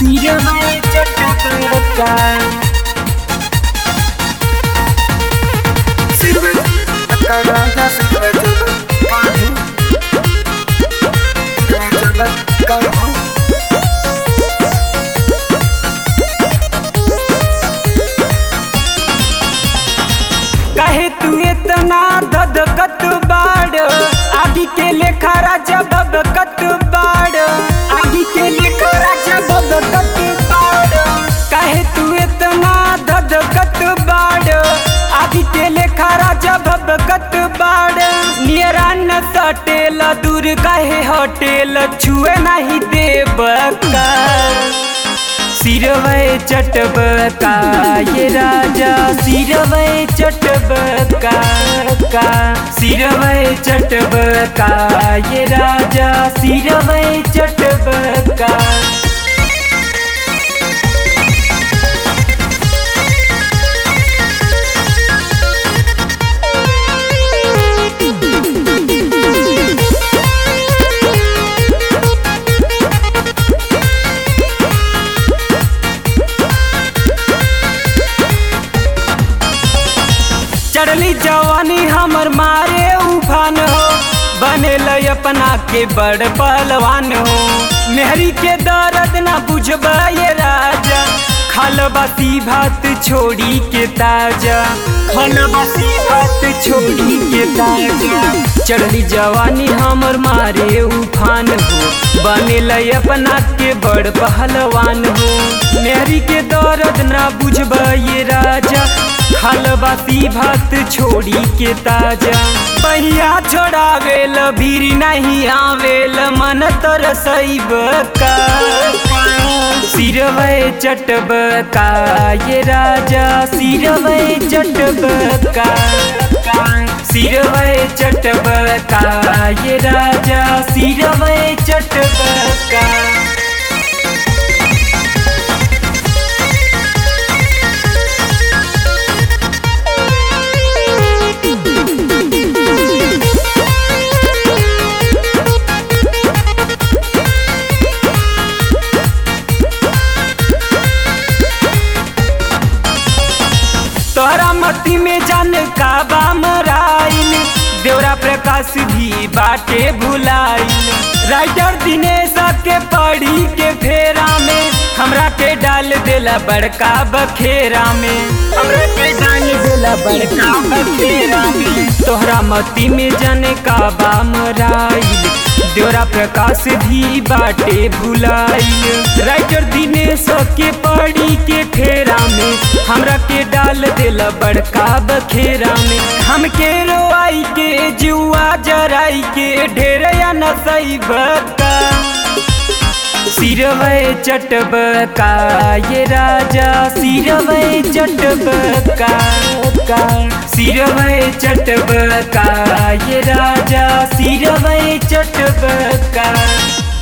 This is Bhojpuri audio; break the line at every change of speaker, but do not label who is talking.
सिरवै चटका सिरवै चटका सिरवै चटका सिरवै चटका
काहे तू इतना धधकत बाड़ आदि के लेखा राजा बबकत बाड़ आदि के लेखा राजा बबकत बाड़ काहे तू इतना धधकत बाड़ आदि के लेखा राजा बबकत बाड़ नियरा न सटेल दूर काहे हटेल छुए नहीं देबका सिरवै चटबका ये राजा सिरवै चटबका का सिरवै चटबका ये राजा सिरवै चटबका चढ़ली जवानी हमर मारे उफान हो बनेल अपना के बड़ पहलवान हो मेहरी के दर्द ना बुझब ये राजा खल बासी भात छोड़ी के ताजा खल बासी भात छोड़ी के ताजा चढ़ली जवानी हमर मारे उफान हो बनेल अपना के बड़ पहलवान हो मेहरी के दर्द ना बुझब ये राजा खलबासी भात छोड़ी के ताजा पहिया छोड़ावेल भीर नहीं आवेल मन तरसैब का सिरवै चटबका ये राजा सिरवै चटबका सिरवै चटबका ये राजा सिरवै चटबका तोरा मती में जान का बा मराइल देवरा प्रकाश भी बाटे भुलाइल राइटर दिनेश के पढ़ी के फेरा में हमरा के डाल देला बड़का बखेरा में हमरा के डाल देला बड़का बखेरा में तोहरा मती में जाने का बा मराइल देवरा प्रकाश भी बाटे भुलाइल राइटर दिनेश के पढ़ी के फेरा में हमरा के डाल देला बड़का बखेरा में हमके रोआई के जुआ जराई के ढेर या नसई बका सिरवै चटबका ये राजा सिरवै चटबका का सिरवै चटबका ये राजा सिरवै चटबका